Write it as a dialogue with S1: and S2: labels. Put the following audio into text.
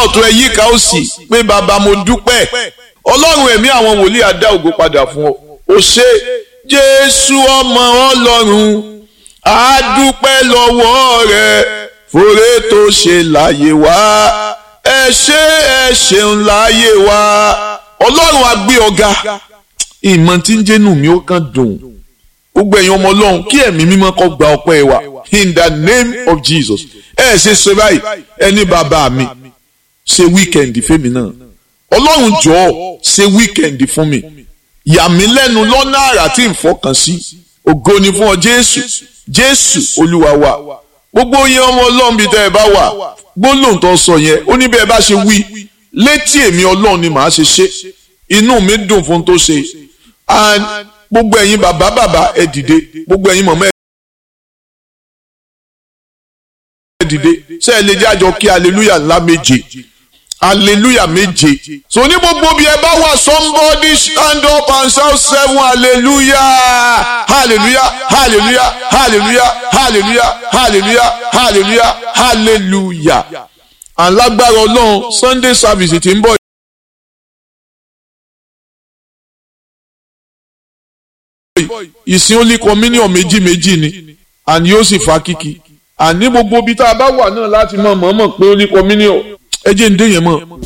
S1: ọ̀tún ẹ yíká òsì pé bàbá mo dúpẹ́ ọlọ́run ẹ̀mí àwọn wòlíì á dá ògo padà fún ọ ó ṣe jésù ọmọ ọlọ́run á dúpẹ́ lọ́wọ́ rẹ fòrè tó ṣe láyé wá ẹ ṣé ẹ ṣeun láyé wá ọlọ́run á gbé ọ̀gá ìmọ̀ tí ń jẹ́nu mi ó kàn dùn gbogbo ẹ̀yin ọmọ ọlọ́run kí ẹ̀mí mímọ́ kó gba ọpẹ́ wa in the name of jesus ẹ ṣe ṣe báyìí ẹni bàbá mi ṣe wíkẹ̀ndì fẹ́mi náà ọlọ́run jọ̀ọ́ ṣe wíkẹ̀ndì fún mi yà mí lẹ́nu lọ́nà àrà tí n fọkàn sí ògo ni fún ọ jésù jésù olúwa wa gbogbo yẹn ọmọ ọlọ́run bíi tẹ́ ẹ bá wà gbólóhùn tó sọ yẹn ó ní bẹ́ẹ̀ bá ṣe wí létí èmi ọlọ́run ni màá ṣe ṣe inú mi dùn fún tó ṣe and gbogbo ẹ̀yin bàbá bàbá ẹ dìde gbogbo ẹ̀yin mọ̀mọ́ ẹ dìde ṣé ẹ lè jẹ́ àjọ kí hallelujah ńlá méje hallelujah méje so ní gbogbo bí ẹ bá wà somebody stand up and shout seven hallelujah hallelujah hallelujah hallelujah hallelujah hallelujah hallelujah hallelujah alágbára ọlọ́run sunday service ti ń bọ̀. ìsìn ó lé communion méjì méjì ni àní yóò sì fa kíkì àní gbogbo ibi tá a bá wà náà láti mọ̀ mọ̀ mọ̀ pé ó lé communion ẹ jẹ́ ń dé yẹn mọ̀.